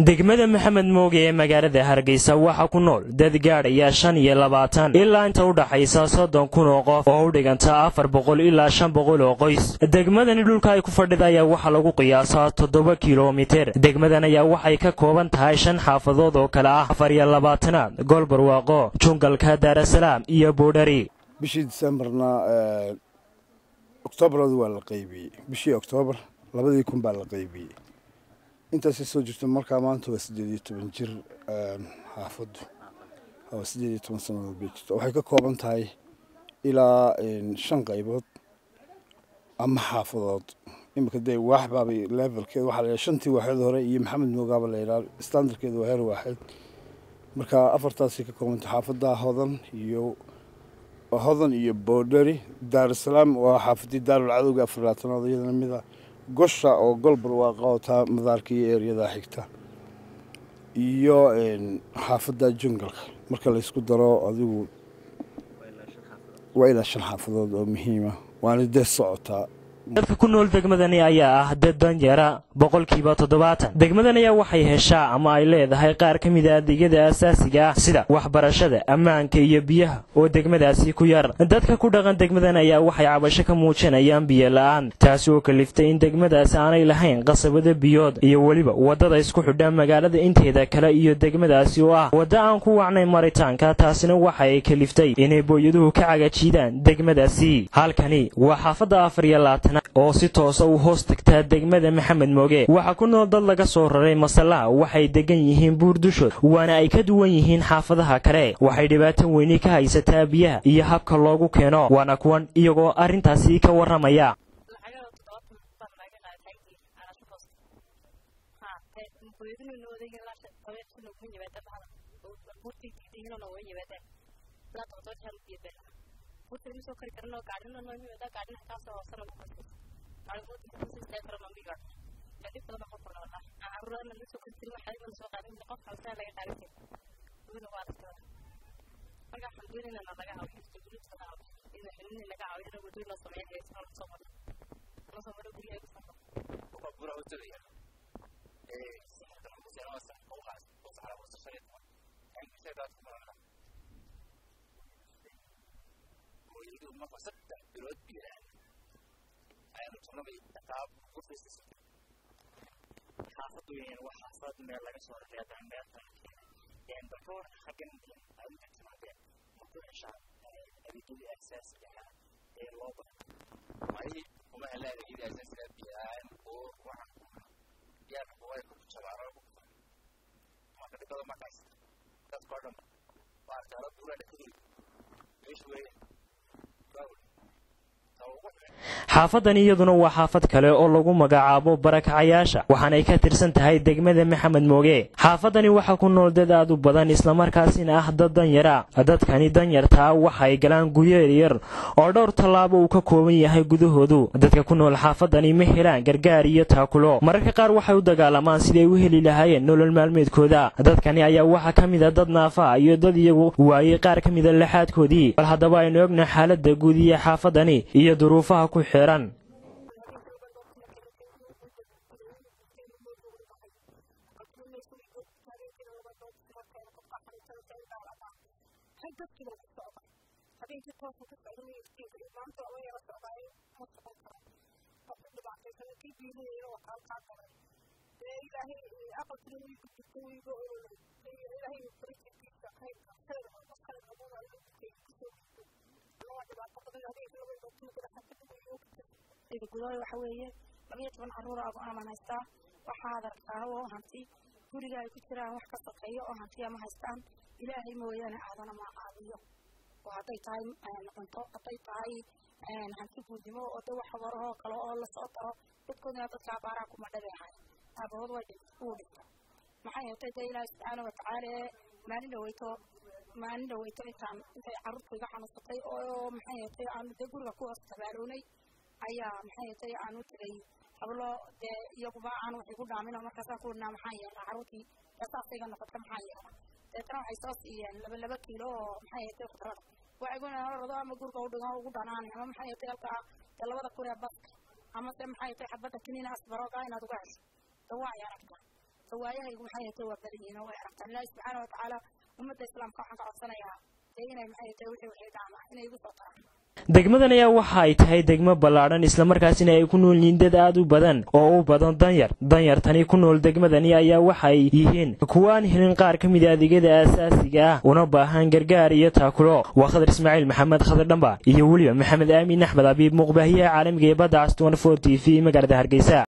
degmada maxamed mooge ee magaalada hargeysa waxaa ku nool dad gaadhaya shan iyo labaatan ilaa inta u dhaxaysa soddon kun oo qof oo u dhiganta afar boqol ilaa shan boqol oo qoys degmadani dhulka ay ku fadhida ayaa waxaa lagu qiyaasaa toddoba kilomiter degmadan ayaa waxay ka kooban tahay shan xaafadood oo kale ah afar iyo labaatanaad goolbarwaaqo jungalka daarasalaam iyo boodhari bishii disembarna oktoobarooda waa la qaybiyey bishii oktoobar labadii kun baa la qaybiyey intaasay soo jirto markaa maanta waa siddeed iyo toban jir xaafaddu waa siddeed iyo toban sannadood bay jirto waxay ka kooban tahay ilaa shan qaybood ama xaafadood iminka dee waax baabay levelkeeda waxaa la yidhaha shantii waaxeed hore iyo maxamed moogaaba la yidhaha standardkeeda waa heer waaxeed marka afartaasay ka kooban tahay xaafadda hodan iyo hodan iyo boodhari daarusalaam waa xaafadii daarul cadowga afar labaatanaad iyadana mida gosha oo golbar waa qabataa madaarka iyo eeryada xigta iyo xaafadda jungalka marka laysku daro adigu waa ilaa shan xaafadood oo muhiima waana dee socotaa dadka ku nool degmadani ayaa ah dad danyara boqolkiiba toddobaatan degmadan ayaa waxay heshaa ama ay leedahay qaar ka mida adeegyada asaasiga ah sida waxbarashada ammaanka iyo biyaha oo degmadaasi ku yar dadka ku dhaqan degmadan ayaa waxay cabasho ka muujinayaan biyo la-aan taasi oo kaliftay in degmadaasi aanay lahayn qasabada biyood iyo weliba waddada isku xidha magaalada inteeda kale iyo degmadaasi oo ah wadda aan ku wacnay maritaanka taasina waxa ay kaliftay inay booyaduhu ka cagajiidaan degmadaasi halkani waa xaafadda afar iyo labaatan oo si toosa u hoos tagtaa degmada maxamed mooge waxaa ku nool dad laga soo raray masallaha waxay degan yihiin buurdushood waana ay ka duwan yihiin xaafadaha kale waxay dhibaato weyni ka haysataa biyaha iyo habka loogu keeno waana kuwan iyagoo arrintaasi ka warramaya soo kari karno gaadhina noo yimaada gaadhina kaasoo hoosana ku qasay macluumaadka karo mambiga kadib badan baan qofka noolaa caruurana la soo kari jirin waxaa iman soo qaadan qof halsaa laga qaadan jirin wina waa arkada marka waxaan doonaynaa na laga caawiyo dowladda laga caawiyo ina xilini laga caawiyo in wadooyin loo sameeyo haysan loo soo maro loo soo maro guryaha ku safar Bukan pura hotel ya. Eh, sangat dalam usia masa kau has, kau salah usia saya tu. Yang saya dah tu mana. Kau itu mah pasal dah pilot bila. Ayam tu nama tetap khusus. Hafat tu yang wah hafat mel lagi suara dia dan mel tu. Yang betul hakim ayam tu cuma dia. Mungkin insya Allah itu akses dia. Eh, loba. Mai kuma ala da gida sai suka biya ko wa ya ko wai ko chabara ko maka da kala maka das kodam ba tara pura da kudi ishwe bawo xaafadani iyaduna waa xaafad kale oo lagu magacaabo barakacayaasha waxaanay ka tirsan tahay degmada maxamed mooge xaafadani waxaa ku nool dad aad u badan islamarkaasina ah dad danyara dadkani danyartaa waxay galaan guryeer yar oo dhowr tallaabo uu ka kooban yahay gudahoodu dadka ku nool xaafadani ma helaan gargaar iyo taakulo mararka qaar waxay u dagaalamaan siday u heli lahaayeen nolol maalmeedkooda dadkani ayaa waxaa ka mid a dad naafa iyo dad iyagu waayey qaar ka mida laxaadkoodii bal haddaba aynu ogna xaaladda guud iyo xaafadani iyo duruufaha ku xiran habeenkii toosa ku socdan iftiinka iyo maanta oo yara socdaay ma socon karo qofka dhibaataysan kii diinaya oo kaalkaa galay dee ilaahay aqalkina wiigu jirto wiigu ololay ilaahay farijikiisa khayrka khayr oo khayr abuura ilaahay kusoo jirto anaa dhibaato badan habeenkii laba dhibaato kula xafidada iyo sida gudahooda waxa weeye labayo toban carruur aa go-aaman haystaa waxaad aragtaa oo hanti guriga ay ku jiraan wax ka sokeeyo oo hantiya ma haystaan ilaahay mooyaane aadana ma caawiyo oo hadday tahay cunto hadday tahay hanti guudnimo oo de wax warahoo kale oo lasoo daro dadkoodina dadka abaaraha kuma dhabeehay aabahood way uu dhinta maxay hatay dee ilaahi subxaana watacaala maalin dhaweyto maalin dhaweyto intaan intay carruurta iga xanuunsatay oo maxay hatay aanu dee guriga ku hoos tabaalownay ayaa maxay hatay aanu tegay hablo dee iyaguba aan wax igu dhaamino markaasaan ku dhinaa maxaan yeelnaa carruurtii ee saas iga noqota maxaan yeelnaa deetana waxay soo siiyeen laba laba kiilo oo maxay hatay khudrada waxayguna rado ama gurga u dhigan ugu dhanaanay ama maxay hatay halkaa dee labada kun ee baska ama se maxay hatay xabadda kiniina asbarooga inaad uga hesho de waa ay aragtaa waayahaygu maxay hatay waa badan yihiin oo way aragtaan ilaahi subxaana watacaala ummadda islaamka waxaan ka codsanayaa dee inay maxay hatay wixii wixii dhaama inay igu soo taraan degmadan ayaa waxa ay tahay degmo ballaadhan islamarkaasina ay ku nool yihiin dad aad u badan oo u badan danyar danyartani ku nool degmadani ayaa waxay yihiin kuwa aan helin qaar ka mida adeegyada aasaasiga ah una baahan gargaar iyo taakulo waa khadar ismaaciil maxamed khadar dhamba iyo weliba maxamed aamin axmed abiib muuqbaahiyaha caalamiga ee badda cas t t v magaalada hargeysa